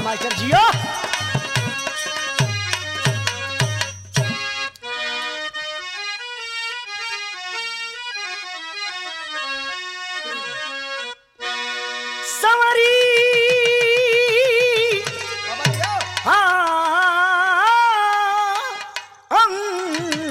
Master जियो सवरी बाबा जाओ हाँ अंग।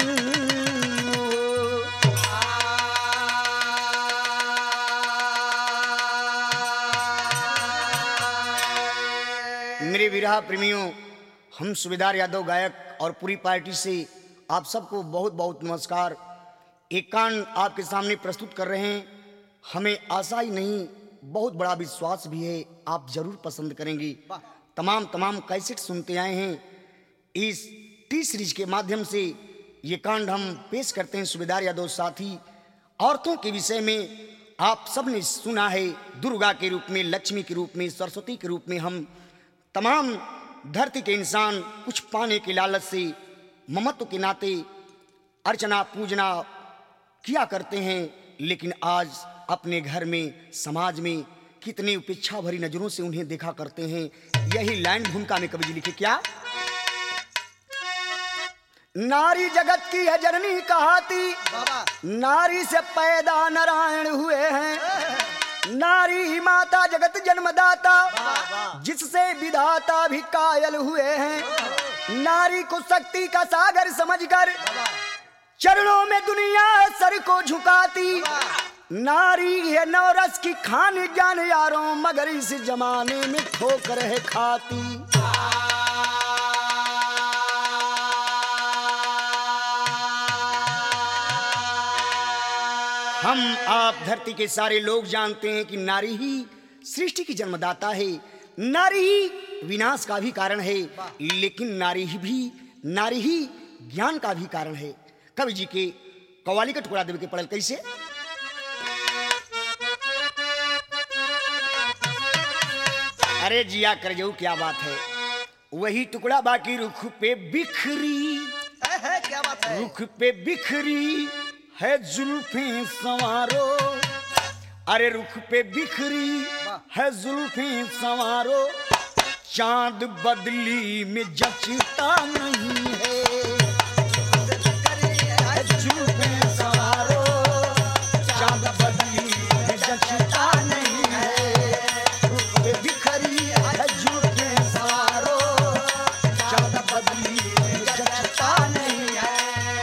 मेरे विरहा प्रेमियों हम सुबेदार यादव गायक और पूरी पार्टी से आप सबको बहुत बहुत नमस्कार एक कांड आपके सामने प्रस्तुत कर रहे हैं हमें आशा ही नहीं बहुत बड़ा विश्वास भी है आप जरूर पसंद करेंगे वाह। तमाम तमाम कैसेट सुनते आए हैं इस टी सीरीज के माध्यम से ये कांड हम पेश करते हैं सुबेदार यादव साथी औरतों के विषय में आप सब ने सुना है दुर्गा के रूप में लक्ष्मी के रूप में सरस्वती के रूप में हम तमाम धरती के इंसान कुछ पाने के लालच से ममत्व के नाते अर्चना पूजना किया करते हैं लेकिन आज अपने घर में समाज में कितने उपेक्षा भरी नजरों से उन्हें देखा करते हैं यही लाइन भूमिका में कवि जी लिखे क्या नारी जगत की है जननी कहाती बाबा नारी से पैदा नारायण हुए हैं नारी ही माता जगत जन्मदाता जिससे विधाता भी कायल हुए हैं नारी को शक्ति का सागर समझकर चरणों में दुनिया सर को झुकाती नारी है नवरस की खान जान यारों मगर इस जमाने में ठोकर है खाती हम आप धरती के सारे लोग जानते हैं कि नारी ही सृष्टि की जन्मदाता है नारी ही विनाश का भी कारण है लेकिन नारी ही भी नारी ही ज्ञान का भी कारण है कवि जी के कवाली का टुकड़ा देवे के पड़ल कैसे अरे जिया कर जाऊ क्या बात है वही टुकड़ा बाकी रुख पे बिखरी है, है क्या बात है रुख पे बिखरी है जुल्फे संवारो अरे रुख पे बिखरी है जुल्फे संवारो चांद बदली में जचता नहीं है है जुल्फे संवारो चांद बदली में जचता नहीं है रुख पे बिखरी है जुल्फे संवारो चांद बदली में जचता नहीं है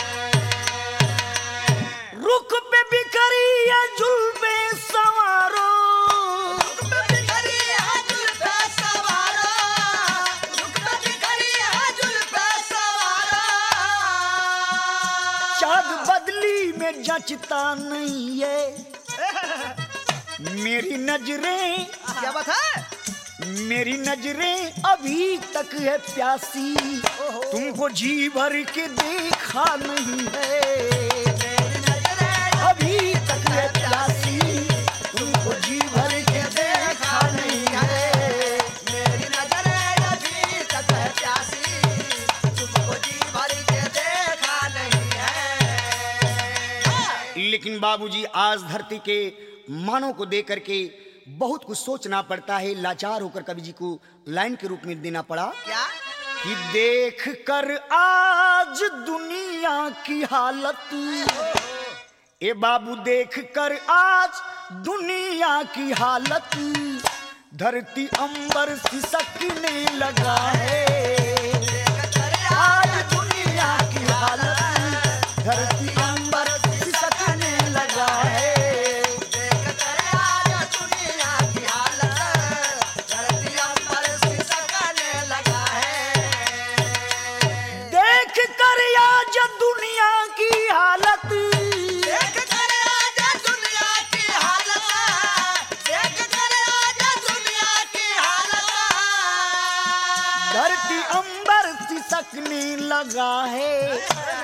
रुख पे बिखरी है जुल्फे संवारो चाँद बदली में जचता नहीं है मेरी नजरें क्या बात है मेरी नजरें अभी तक है प्यासी तुमको जी भर के देखा नहीं है अभी तक है प्यासी तुमको जी भर के देखा नहीं है मेरी नजरें अभी तक है प्यासी तुमको जी भर के देखा नहीं है लेकिन बाबूजी आज धरती के मानव को देख करके बहुत कुछ सोचना पड़ता है लाचार होकर कवि जी को लाइन के रूप में देना पड़ा क्या कि देख कर आज दुनिया की हालत ए बाबू देख कर आज दुनिया की हालत धरती अंबर सिसकने लगा है आज दुनिया की हालत धरती अंबर सिसकने लगा है देख कर आज दुनिया की हालत धरती अंबर सिसकने लगा है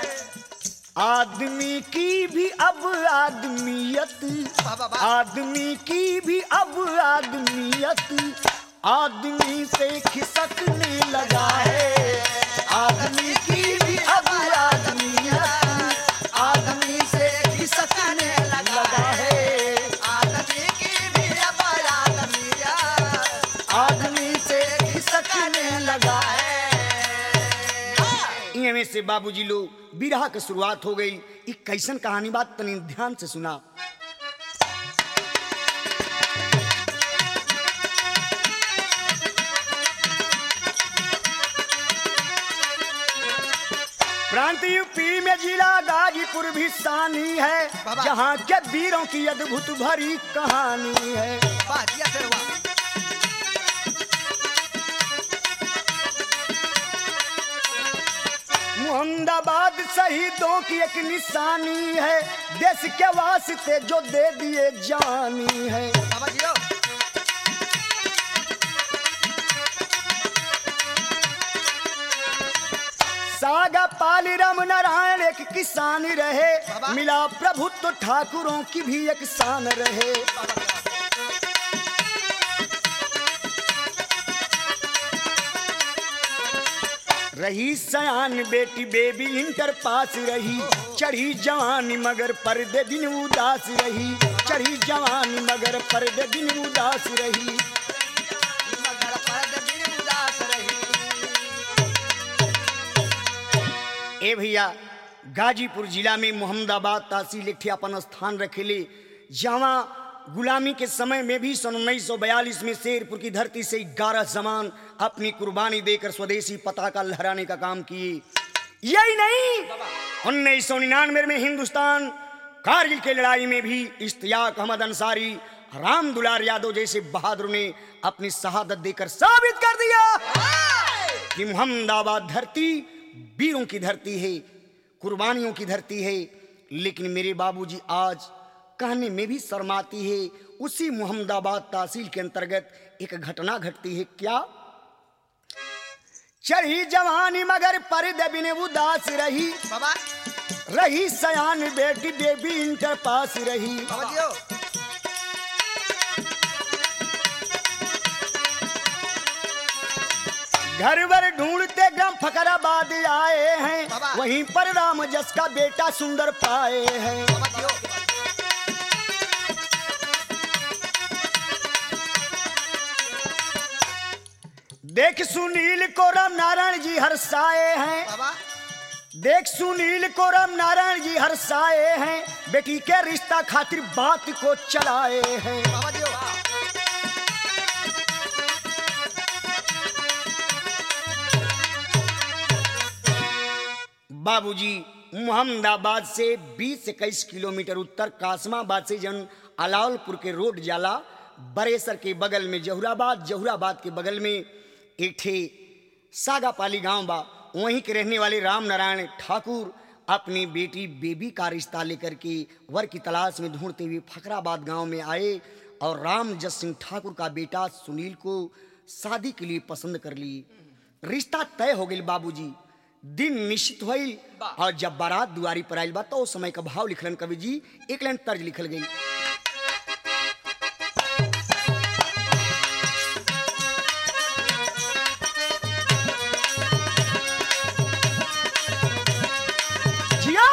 आदमी की भी अब आदमियत आदमी की भी अब आदमियत आदमी से खिसकने लगा है आदमी की भी अब आदमियत आदमी से खिसकने लगा है आदमी से एवे से बाबूजी लोग बिरहा के शुरुआत हो गई एक कैसन कहानी बात तनी ध्यान से सुना प्रांत यूपी में जिला गाजीपुर भी शानी है बाबा। जहाँ के वीरों की अद्भुत भरी कहानी है वाह जिया फिर वाह मुहम्मदाबाद शहीदों की एक निशानी है देश के वास्ते जो दे दिए जानी है बाबा जियो सागा पाली राम नारायण एक किसान रहे बाबा। मिला प्रभुत्व ठाकुरों की भी एक शान रहे रही सयान बेटी बेबी इंटर पास रही चढ़ी जवानी मगर पर्दे दिन उदास रही चढ़ी जवानी मगर पर्दे दिन उदास रही मगर पर्द बिन उदास रही ए भैया गाजीपुर जिला में मोहम्मदाबाद तहसील एक ठे अपन स्थान रखेले जहाँ गुलामी के समय में भी सन उन्नीस सौ बयालीस में शेरपुर की धरती से ग्यारह जमान अपनी कुर्बानी देकर स्वदेशी पताका लहराने का काम किए यही नहीं उन्नीस सौ निन्यानवे में हिंदुस्तान कारगिल की लड़ाई में भी इश्तियाक अहमद अंसारी राम दुलार यादव जैसे बहादुर ने अपनी शहादत देकर साबित कर दिया कि मोहम्मदाबाद धरती वीरों की धरती है कुर्बानियों की धरती है लेकिन मेरे बाबूजी आज कहने में भी शर्माती है उसी मोहम्मदाबाद तहसील के अंतर्गत एक घटना घटती है क्या चढ़ी जवानी मगर पर्दे बिन उदास रही बाबा रही सयान बेटी बेबी इंटर पास रही बाबा जियो घर भर ढूंढते गम फकराबाद आए हैं बाबा। वहीं पर राम जस का बेटा सुंदर पाए हैं बाबा जियो देख सुनील को राम नारायण जी हर्षाए हैं बाबा देख सुनील को राम नारायण जी हर्षाए हैं बेटी के रिश्ता खातिर बात को चलाए हैं बाबा जियो बाबूजी मोहम्मदाबाद से 20 इक्कीस किलोमीटर उत्तर कासमाबाद से जन अलावलपुर के रोड जाला बरेसर के बगल में जहुराबाद जहुराबाद के बगल में एक ठे सागापाली गांव बा वहीं के रहने वाले राम नारायण ठाकुर अपनी बेटी बेबी का रिश्ता लेकर के वर की तलाश में ढूंढते हुए फकराबाद गांव में आए और राम जस सिंह ठाकुर का बेटा सुनील को शादी के लिए पसंद कर ली रिश्ता तय हो गई बाबूजी दिन निश्चित भइल और जब बारात दुआरी पर आइल बा तो उस समय का भाव लिखलन कवि जी एक लाइन तर्ज लिखल गई जिया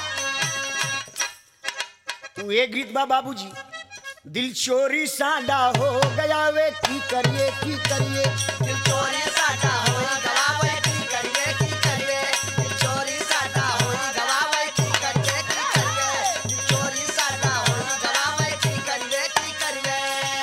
तू एक गीत बा बाबूजी दिल चोरी साडा हो गया वे की करिए की करिए दिल चोरी साटा होई गवावे की करिए की करिए दिल चोरी साटा होई गवावे की करिए की करिए दिल चोरी साटा होई गवावे की करिए की करिए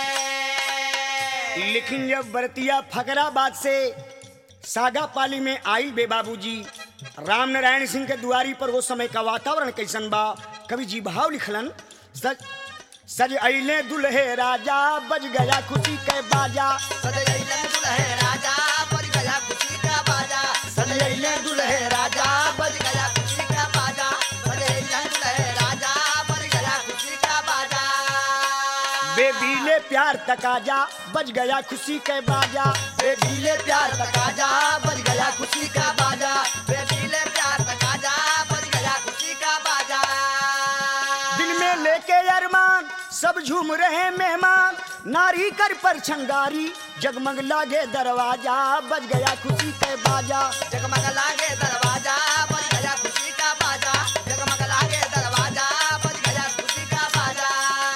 लेकिन जब बरतिया फकराबाद से सागा पाली में आई बे बाबूजी राम नारायण सिंह के दुआरी पर वो समय का वातावरण कैसन बा कवि जी भाव लिखलन सज सज अइले दुल्हे राजा बज गया खुशी के बाजा सदैलन दुल्हे राजा बज गया खुशी का बाजा सदैलन दुल्हे राजा बज गया खुशी का बाजा सदैलन दुल्हे राजा बज गया खुशी का बाजा बेबीले प्यार तकाजा बज गया खुशी के बाजा बेबीले प्यार तकाजा बज गया खुशी का बाजा बेबीले प्यार तकाजा बज गया खुशी का बाजा दिल में लेके अरमान सब झूम रहे मेहमान नारी कर पर छंगारी जगमग लागे दरवाजा बज गया खुशी के बाजा जगमग लागे दरवाजा बज गया खुशी का बाजा जगमग लागे दरवाजा बज गया खुशी का बाजा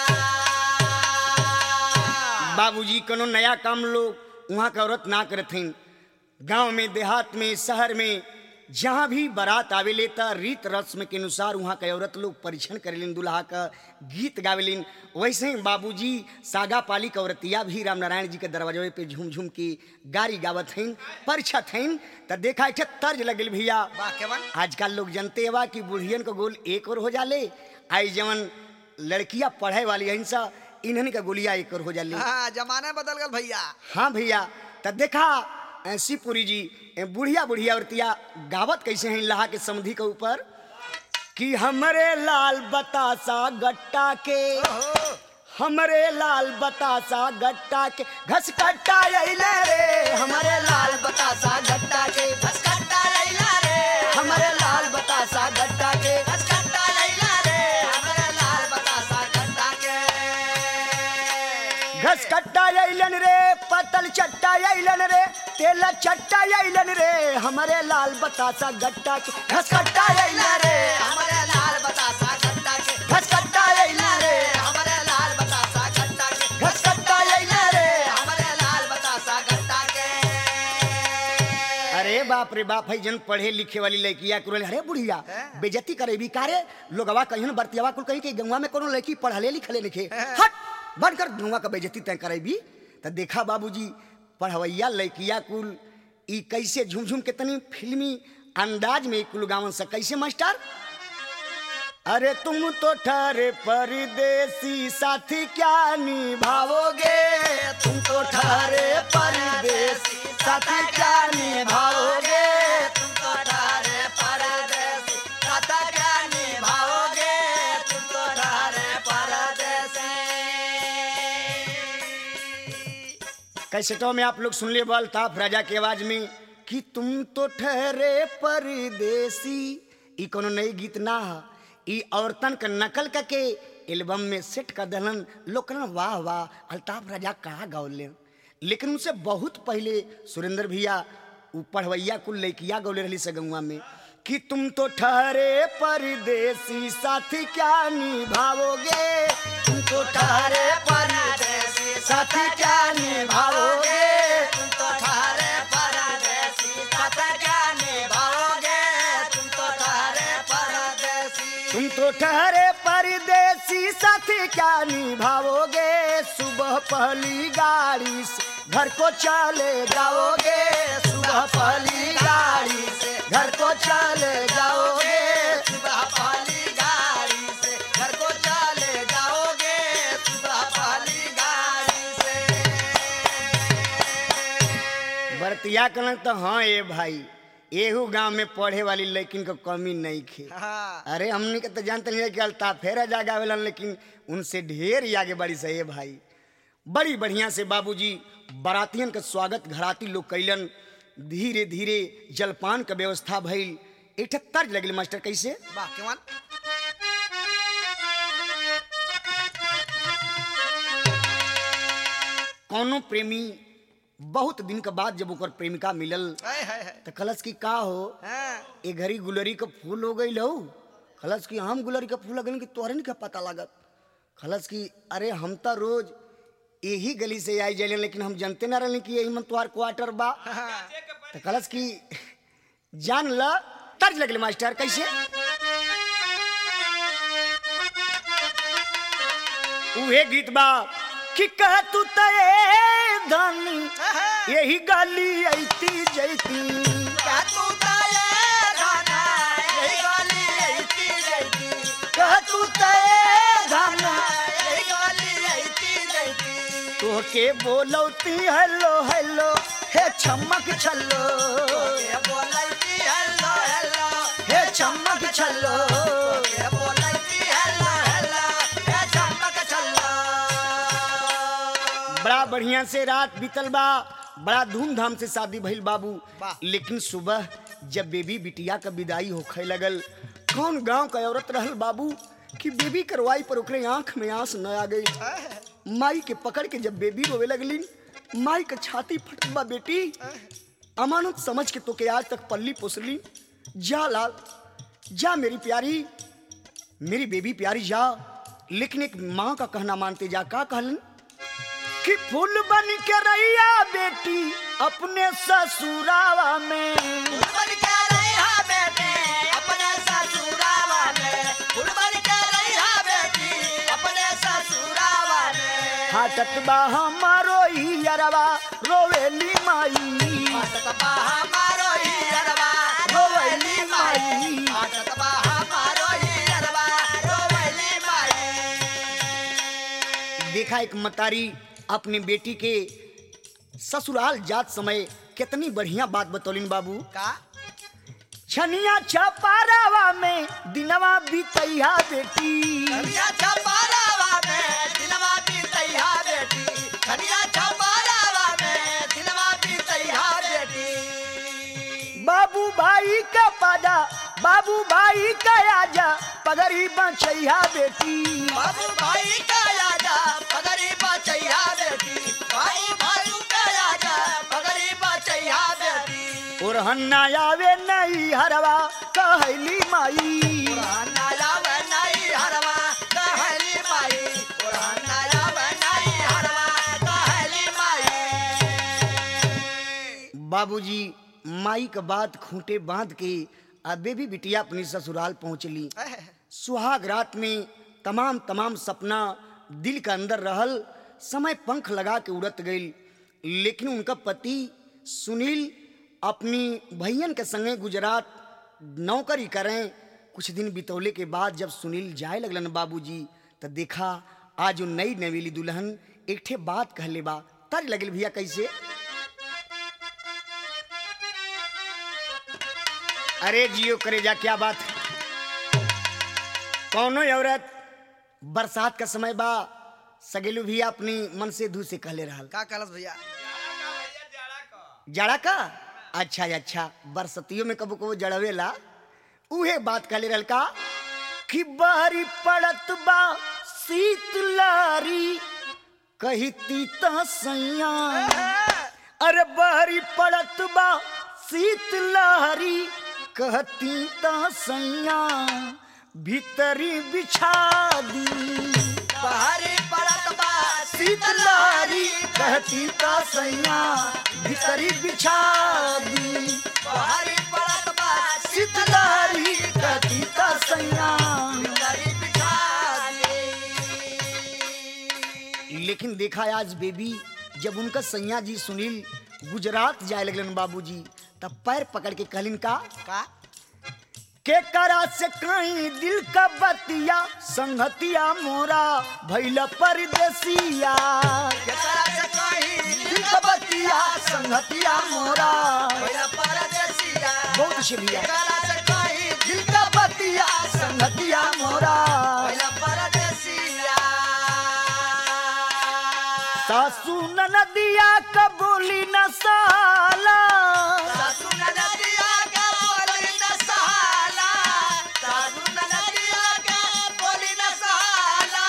बाबूजी कोनो नया काम लोग वहाँ का औरत ना करथिन गांव में देहात में शहर में जहाँ भी बारात आवेले त रीत रस्म के अनुसार वहाँ के औरत लोग परीक्षण करेलिन दुल्हा का गीत गावेलिन वैसे ही बाबूजी सागा पाली के औरतिया भी राम नारायण जी के दरवाजे पे झूम झूम के गारी गावत हईन परीक्षा थईन त देखा एक ठे तर्ज लगल भैया वाह केवन आजकल लोग जानते हवा कि बुढ़ियन को गोल एक और हो जाले आई जवन लड़कियां पढ़े वाली हईन सा इन्हन का गोलियां एक और हो जाले हाँ जमाना बदल गल भैया हाँ भैया त देखा अ, शिवपुरी जी अ, बुढ़िया बुढ़िया औरतिया गावत कैसे हैं लहा के समधि के ऊपर कि हमरे लाल बतासा गट्टा के हमरे लाल बतासा गट्टा के घस कट्टा अइले रे हमरे लाल बतासा गट्टा के घसकट्टा लैला रे हमरे लाल बतासा गट्टा के घसकट्टा लैला रे हमरे लाल बतासा गट्टा के घस कट्टा अइलन रे पतल चट्टा अइलन रे तेल चट्टा अइलन रे हमरे लाल बतासा गट्टा के घस कट्टा अइला रे हमरे लाल बतासा गट्टा के घस कट्टा अइला रे हमरे लाल बतासा गट्टा के घस कट्टा अइला रे हमरे लाल बतासा गट्टा के अरे बाप रे बाप है जन पढ़े लिखे वाली लड़किया कुल अरे बुढ़िया हैं? बेजती करे भी कारे लोगवा कहीं बरतियावा कुल कहीं के गंगा में कोनो लड़की पढ़ले लिखले लिखे हैं? हट बनकर गंगा का बेजती तय करे भी त देखा बाबूजी पढ़वैया लड़किया कुल ई कैसे झूम झूम के तनी फिल्मी अंदाज में कुल गावन से कैसे मास्टर अरे तुम तो ठहरे परदेसी साथी क्या निभाओगे तुम तो ठहरे परदेसी साथी क्या निभाओगे तुम तो ठहरे परदेसी कथा क्या निभाओगे तुम तो ठहरे परदेसी कैसेटों में आप लोग सुन लिए बल ताफ राजा की आवाज में कि तुम तो ठहरे परदेसी ई कोनो नई गीत ना ह ई औरतन का नकल करके एल्बम में सेट कर दलन लोग कहलन वाह वाह अल्ताफ राजा कहा गौले लेकिन उनसे बहुत पहले सुरेंद्र भैया ऊ पढ़वैया कुल लैकिया गौले रही सगुआ में कि तुम तो ठहरे परदेसी साथी क्या निभाओगे तुम तो ठहरे परदेसी साथी क्या निभाओगे तुम तो ठहरे परदेसी कथा क्या निभाओगे तुम तो ठहरे परदेसी तुम तो ठहरे परदेसी साथी क्या निभाओगे सुबह पहली गाड़ी से घर को चले जाओगे सुबह पहली गाड़ी से घर को चले जाओगे सुबह पहली गाड़ी से घर को चले जाओगे सुबह पहली गाड़ी से बरतिया कहलन तो हाँ ए भाई एहू गांव में पढ़े वाली लेकिन को कमी नहीं खे हाँ अरे हमने के तो जानते नहीं कि अल्ताफ फेरा जागा आवेलन लेकिन उनसे ढेर ही आगे बड़ी सही है भाई बड़ी बढ़िया से बाबूजी बारातियन का स्वागत घराती लोग कैलन धीरे धीरे जलपान का व्यवस्था भइल एक ठे तर्ज लगल मास्टर कैसे वाह केवन कौनो प्रेमी बहुत दिन के बाद जब ओकर प्रेमिका मिलल हाय हाय हाय तो कलश की का हो हाँ ए घड़ी गुलरी का फूल हो गई हो खलस की हम गुलरी का फूल लगन कि तोहरे नहीं का पता लागत खलस की अरे हम तो रोज यही गली से आई जाए लेकिन हम जानते ना रहे कि यही मन तुम्हार क्वार्टर बा हाँ तो खलस की जान ल तर्ज लगले मास्टर कैसे उहे गीत बा कि कह तू तय धनी यही गली ऐती जैती क्या तू ताये गाना यही गाली ऐती जैती कह तू तय धनी यही गाली ऐती जैती तोके बोलौती हेलो हेलो हे चमक छल्लो ये बोलैती हेलो हेलो हे चमक छल्लो ये बोलैती हेलो हेलो ये चमक चलो बड़ा बढ़िया से रात बीतल बा बड़ा धूमधाम से शादी भइल बाबू वाह। लेकिन सुबह जब बेबी बिटिया का विदाई होखे लगल कौन गांव का औरत रहल बाबू कि बेबी करवाई पर ओकरे आंख में आंस न आ गई माई के पकड़ के जब बेबी रोवे लगली माई का छाती फटल बा बेटी अमानत समझ के तो के आज तक पल्ली पोसली जा लाल जा मेरी प्यारी मेरी बेबी प्यारी जा लेकिन एक माँ का कहना मानते जा का कहलन कि फूल बन के रैया बेटी अपने ससुरावा में बन के रहा फाटत बा हमारो ही अरवा रोवेली माई फाटत बा हमारो ही अरबा रोवैली माई फाटत बा हमारो ही अरबा रोवैली माई देखा एक मतारी अपनी बेटी के ससुराल जात समय कितनी बढ़िया बात बतौलिन बाबू का छनिया छपारावा में दिनवा बीतैया बेटी खनिया छपारावा में दिलवा बीतैया बेटी खनिया छपारावा में दिलवा बीतैया बेटी बाबू भाई का पादा बाबू भाई का आजा पगड़ी बचैया बेटी बाबू भाई का आजा पगड़ी बचैया बेटी बाबू भाई का आजा पगड़ी बचैया बेटी और हन्ना आवे नहीं हरवा कहली माई पुराना लावे नहीं हरवा कहली माई पुराना लावे नहीं हरवा कहली माई बाबूजी माई का बात खूंटे बांध के आ बेबी बिटिया अपनी ससुराल पहुंचली सुहाग रात में तमाम तमाम सपना दिल का अंदर रहल समय पंख लगा के उड़त गई लेकिन उनका पति सुनील अपनी भैयन के संगे गुजरात नौकरी करें कुछ दिन बितौले के बाद जब सुनील जाए लगलन बाबूजी तो देखा आज वो नई नवेली दुल्हन एक ठे बात कहले बा तर लगल भैया कैसे अरे जियो करे जा क्या बात है कौनो औरत बरसात का समय बा सगेलू भी अपनी मन से धू से कहले रहल का कहलस भैया जड़ा का अच्छा अच्छा बरसतियों में कबो कबो जड़वेला उहे बात कहले रहल का कि बारी पड़त बा शीतलारी कही तीता सैया अरे बारी पड़त बा शीतलहरी कहती ता सैया भीतरी बिछा दी पहाड़ी पड़त बा शीतलहरी कहती ता सैया भीतरी बिछा दी पहाड़ी पड़त बा शीतलहरी कहती ता सैया शीतलहरी बिछा दी। लेकिन देखा आज बेबी जब उनका सैया जी सुनील गुजरात जाए लगलन बाबूजी तब पैर पकड़ के कहलिन का का के करा से कहीं दिल का बतिया संगतिया मोरा भैल परदेसिया केकरा से कहीं दिल का बतिया संगतिया मोरा भैया परदेसिया बहुत अच्छे भैया केकरा से कहीं दिल का बतिया संगतिया मोरा भैया परदेसिया सासू नदिया कबूली न साला सासू नदिया का बोली न सहाला सासू नदिया का बोली न सहाला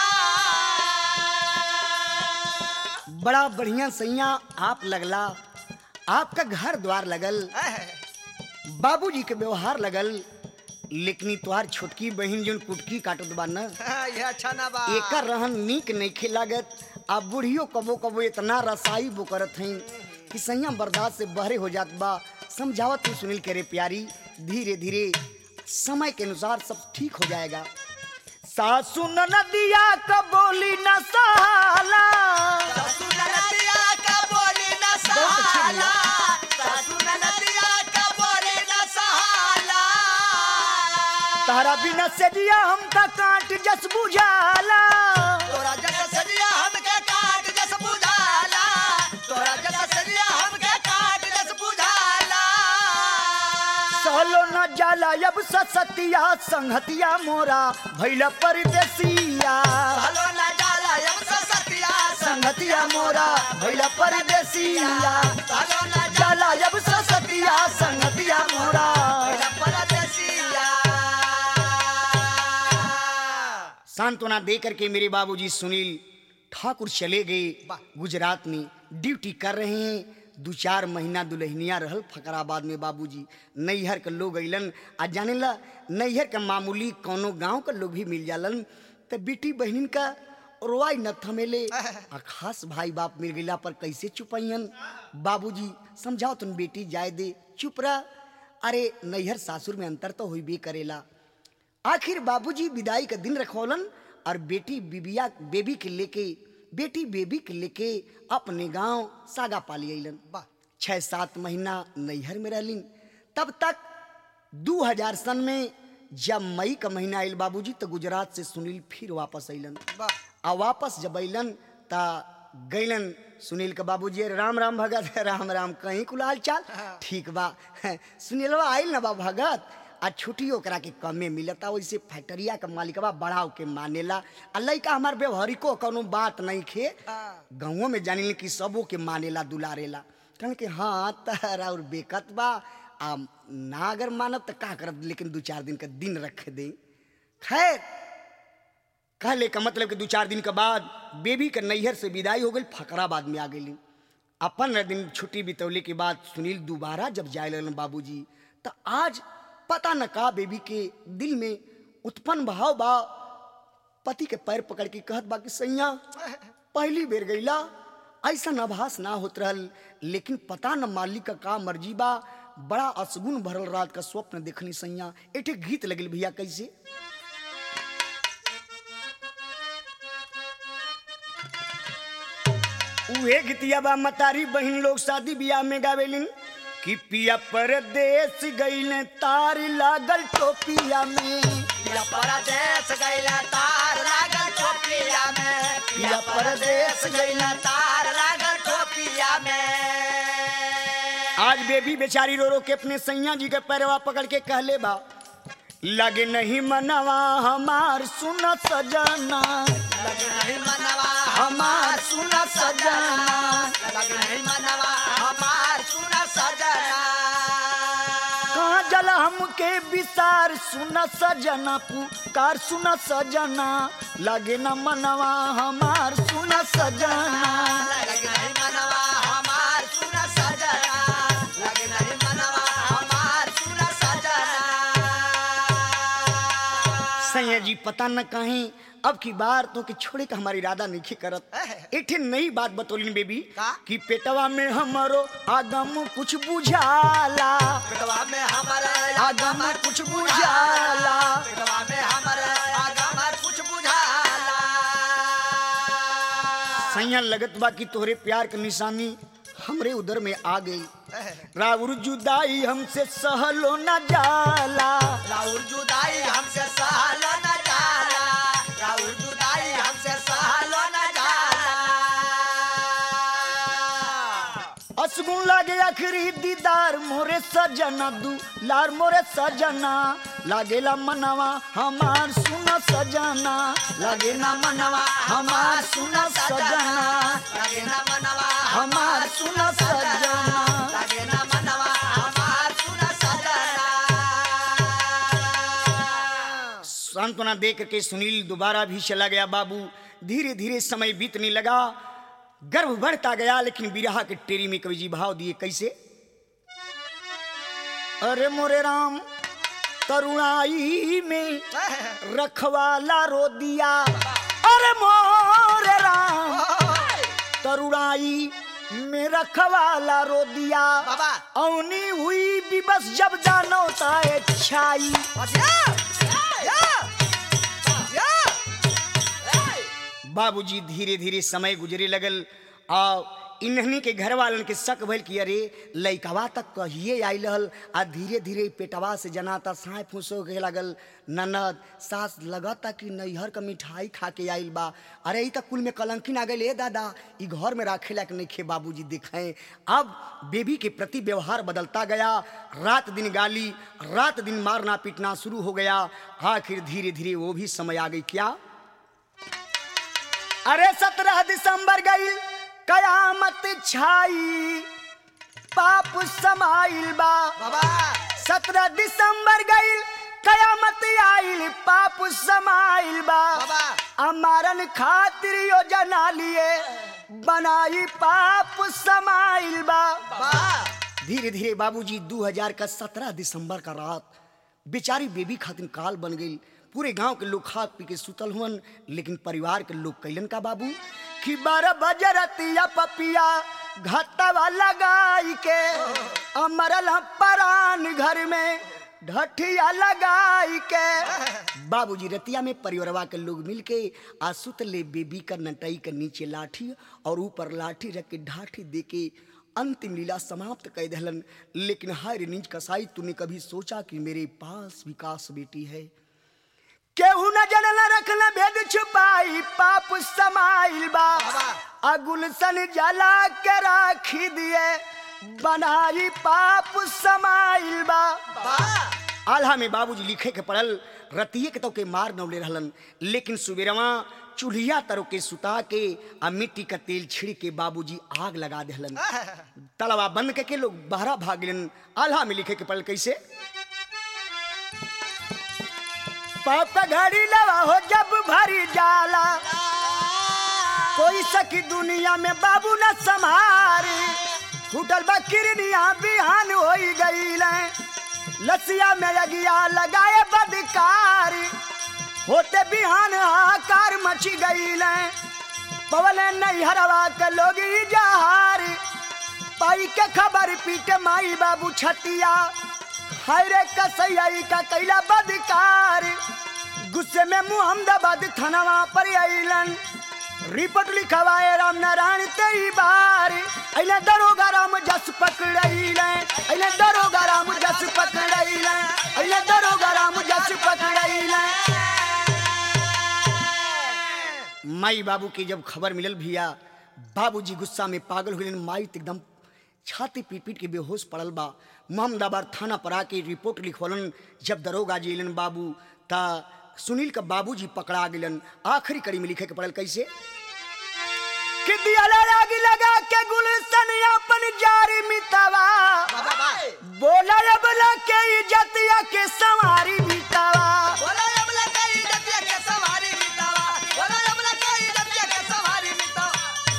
बड़ा बढ़िया सैया आप लगला आपका घर द्वार लगल बाबूजी के व्यवहार लगल लेकिन तोहार छोटकी बहिन जोन कुटकी काटत बा न ये अच्छा ना बा एकर रहन नीक नइखे लागत आ बुढ़ियो कबो कबो इतना रसाई वो करत हई कि सैया बर्दाश्त से बहरे हो जात बा समझावत तू सुनील करे प्यारी धीरे धीरे समय के अनुसार सब ठीक हो जाएगा सासू नदिया का बोली न सहाला सासू नदिया का बोली न बहुत अच्छी सहाला सासू नदिया का बोली न सहाला तारा बिना से दिया हम का काट जस बुझाला तोरा जैसा सरिया हमके काट जस बुझाला तोरा जैसा सरिया हमके काट जस बुझाला सहलो न जाला अब ससतिया संहतिया मोरा भैल परदेसिया सालो न जाला यम सतिया संगतिया मोरा भैल परदेसिया सालो न जाला अब ससतिया संगतिया मोरा जाला परदेसिया सांत्वना दे करके मेरे बाबूजी सुनील ठाकुर चले गए गुजरात में ड्यूटी कर रहे हैं दो चार महीना दुल्हनिया रहल फकराबाद में बाबूजी नैहर के लोग अइलन आ जाने ला नैहर के मामूली कोनो गांव के लोग भी मिल जालन तो बेटी बहनिन का रोआई न थमेले आ खास भाई बाप मिल गईला पर कैसे चुपैयन बाबूजी समझाओ तुम बेटी जाए दे चुप रह अरे नैहर सासुर में अंतर तो हुई भी करेला आखिर बाबूजी विदाई का दिन रखौलन और बेटी बिबिया बेबी के लेके बेटी बेबी के लेके अपने गांव सागा पाली अलन वाह छह सात महीना नैहर में रहलिन तब तक 2000 सन में जब मई का महीना आयल बाबूजी तो गुजरात से सुनील फिर वापस अलन वाह आ वापस जब अलन ता गैलन सुनील के बाबूजी अरे राम राम भगत राम राम कहीं कुलाल चाल ठीक बा सुनीलवा आइल ना बा भगत आ छुट्टी ओकरा के कमे मिलता वैसे फैक्टरिया के मालिकवा बढ़ाव के मानेला आ लइका हमार व्यवहारिको कोनो बात नहीं खे हाँ। गाँवों में जानिल कि सबो के मानेला दुलारेला कहन कि हाँ तारा और बेकत बा आ ना अगर मानब तो का करब लेकिन दू चार दिन का दिन रख दे खैर कहले का मतलब कि दू चार दिन के बाद बेबी के नैहर से विदाई हो गई फकराबाद में आ गई अपन दिन छुट्टी बितौले के बाद सुनील दोबारा जब जाए लगन बाबूजी तो आज पता न का बेबी के दिल में उत्पन्न भाव बा पति के पैर पकड़ के कहत बा कि सैया पहली बेर गईला ऐसा आभास ना होत रहल लेकिन पता न मालिक का का मर्जी बा बड़ा असगुन भरल रात का स्वप्न देखनी सैया एठे गीत लगल भैया कैसे उहे गीतिया बा मतारी बहिन लोग शादी बियाह में गावेलिन कि पिया परदेश गईले तार लागल टोपिया में पिया परदेश गइला तार लागल टोपिया में पिया परदेश गइला तार लागल टोपिया में आज बेबी बेचारी रो रो के अपने सैया जी के पैरवा पकड़ के कहले बा लगे नहीं मनवा हमार सुन सजना लगे नहीं मनवा हमार सुन सजना लगे नहीं मनवा हमार सुन सजना कहाँ जल हमके विसार सुन सजना पुकार सुन सजना लगे न मनवा हमार सुन सजना लगे नहीं मनवा हमार सुन सजना लगे नहीं मनवा हमार सुन सजना सैया जी पता न कहीं अब की बार तो के छोड़े का हमारी इरादा नहीं करत एक नई बात बतौलिन बेबी का? कि पेटवा में हमारो आगम कुछ बुझाला पेटवा में हमारे आगम कुछ बुझाला पेटवा में हमारे आगम कुछ बुझाला सैया लगत बा कि तोहरे प्यार के निशानी हमरे उधर में आ गई राउर जुदाई हमसे सहलो न जाला राहुल जुदाई हमसे सहलो न जाला राहुल जुदाई हमसे सहलो न जाला असगुन लागे आखिरी दीदार मोरे सजना दू लार मोरे सजना लागेला मनवा हमार सुन सजना लागे ना मनवा हमार सुन सजना लगे न मनवा हमार सुन सजना लगे न मनवा हमार सुन सजना सांत्वना दे करके सुनील दोबारा भी चला गया बाबू धीरे धीरे समय बीतने लगा गर्भ बढ़ता गया लेकिन बिरहा के टेरी में कवि जी भाव दिए कैसे अरे मोरे राम तरुणाई में रखवाला रो दिया अरे मोरे राम तरुणाई में रखवाला रो दिया बाबा औनी हुई भी बस जब जानो ताए छाई बाबूजी धीरे धीरे समय गुजरे लगल आ इन्हनी के घर वालन के शक भइल कि अरे लइकवा तक कहिए आइल हल आ धीरे धीरे पेटवा से जनाता साँय फूसो के लगल ननद सास लगता कि नैहर का मिठाई खा के आइल बा अरे ई तक कुल में कलंकिन आ गई ए दादा ई घर में राखे लायक नहीं खे बाबूजी देखें अब बेबी के प्रति व्यवहार बदलता गया रात दिन गाली रात दिन मारना पीटना शुरू हो गया आखिर धीरे धीरे वो भी समय आ गई क्या अरे सत्रह दिसंबर गई कयामत छाई पाप समाइल बा बाबा सत्रह दिसंबर गई कयामत आइल पाप समाइल बा बाबा अमारन खातिर योजना लिए बनाई पाप समाइल बा बाबा धीरे धीरे बाबूजी 2000 का 17 दिसंबर का रात बेचारी बेबी खातिर काल बन गई पूरे गांव के लोग खा पी के सुतल हुअन लेकिन परिवार के लोग कैलन का बाबू कि बारह बजे रतिया पपिया घटवा लगाई के अमरल हम परान घर में ढठिया लगाई के बाबूजी रतिया में परिवारवा के लोग मिलके आ सुत ले बेबी का नटई के नीचे लाठी और ऊपर लाठी रख के ढाठी दे के अंतिम लीला समाप्त कर दहलन लेकिन हाय रे नीच कसाई तूने कभी सोचा कि मेरे पास विकास बेटी है केहू न जनल रखल भेद छुपाई पाप समाइल बा अगुलसन जला के राखी दिए बनाई पाप समाइल बा आल्हा में बाबूजी लिखे के पड़ल रतिये के तो के मार नौले रहलन लेकिन सुबेरवा चूल्हिया तरो के सुता के आ मिट्टी का तेल छिड़ के बाबूजी आग लगा देहलन तलवा बंद करके लोग बहरा भाग गलन आल्हा में लिखे के पड़ल कैसे पाप घड़ी लवा हो जब भरी जाला कोई सखी दुनिया में बाबू न संभारी फूटल बा किरनिया बिहान हो गई लसिया में अगिया लगाए बदकारी होते बिहान हाकार मची गई पवन नहीं हरवा के लोग ई जहारी पाई के खबर पीटे माई बाबू छतिया हाय रे कसैया का कैला बदकारी गुस्से में मुहम्मदाबाद थानावा पर आइलन रिपोर्ट लिखवाए राम नारायण तेई बार अइले दरोगा राम जस पकड़ैले अइले दरोगा राम जस पकड़ैले अइले दरोगा राम जस पकड़ैले माई बाबू की जब खबर मिलल भैया बाबूजी गुस्सा में पागल हुए माई तो एकदम छाती पीट पीट के बेहोश पड़ल बा मोहम्मदाबाद थाना पर आके रिपोर्ट लिखवलन जब दरोगा जी अलन बाबू ता सुनील का बाबूजी पकड़ा गेलन आखिरी कड़ी में लिखे के पड़ल कैसे कि दिया आग लगा के गुलशन अपन जारी मितावा बोला अबला के इज्जतिया के सवारी मितावा बोला अबला कई जतिया के सवारी मिटावा बोला अबला कई जतिया के सवारी मिटावा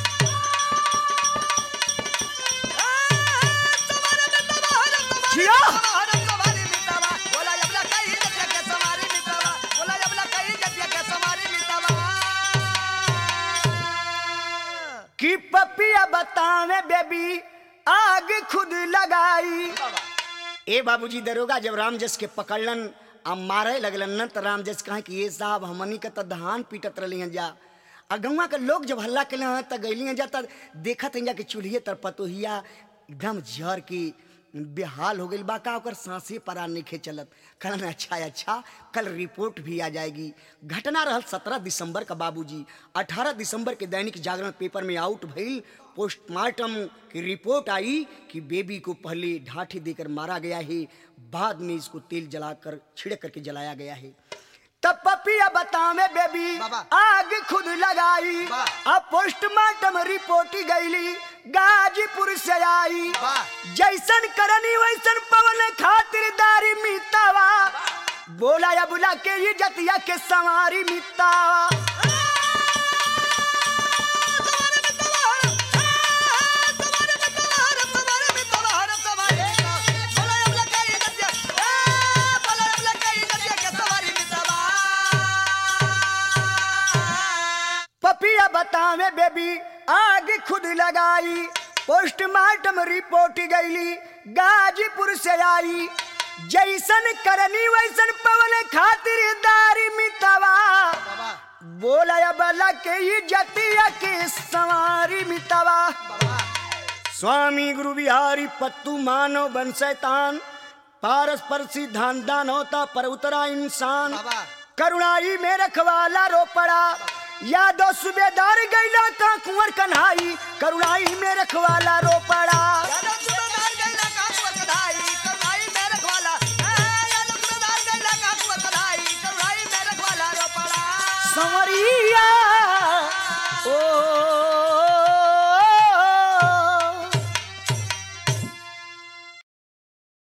सवारी मिटावा हर सवारी जिया। मिटावा, हर सवारी मिटावा बोला अबला कई जतिया के सवारी मिटावा बोला अबला कई जतिया के सवारी मिटावा कि पपिया बतावे बेबी आग खुद लगाई ए बाबूजी दरोगा जब रामजस के पकड़लन आ मारे लगलन न त रामजस कहे कि ये साहब हमनी के त धान पीटत रहली हैं जा आ गौवा के लोग जब हल्ला के हैं त गईली हैं जा त देखत हैं जा कि चूल्हे तर पतोहिया एकदम जर के बेहाल हो गई बा का ओकर सांसे परा नहीं चलत कहलन अच्छा अच्छा कल रिपोर्ट भी आ जाएगी घटना रहल सत्रह दिसंबर का बाबूजी अठारह दिसंबर के दैनिक जागरण पेपर में आउट भइल पोस्टमार्टम की रिपोर्ट आई कि बेबी को पहले ढाठी देकर मारा गया है बाद में इसको तेल जलाकर छिड़क करके जलाया गया है तब पपिया बतावे बेबी बाबा। आग खुद लगाई वाह। अब पोस्टमार्टम रिपोर्ट गईली गाजीपुर से आई वाह। जैसन करनी वैसन पवन खातिरदारी मितावा बोला या बुला के ये जतिया के सवारी मितावा पपिया बतावे बेबी आग खुद लगाई पोस्टमार्टम रिपोर्ट गईली गाजीपुर से आई जैसन करनी वैसन पवन खातिरदारी मितावा बोला या बला के ये जतिया के सवारी मितावा स्वामी गुरु बिहारी पत्तू मानव बन शैतान पारस पर सिद्धांत दान होता पर उतरा इंसान बाबा। करुणाई में रखवाला रो पड़ा यादव सुबेदार गैला का कुंवर कन्हाई करुणाई में रखवाला रो पड़ा संवरिया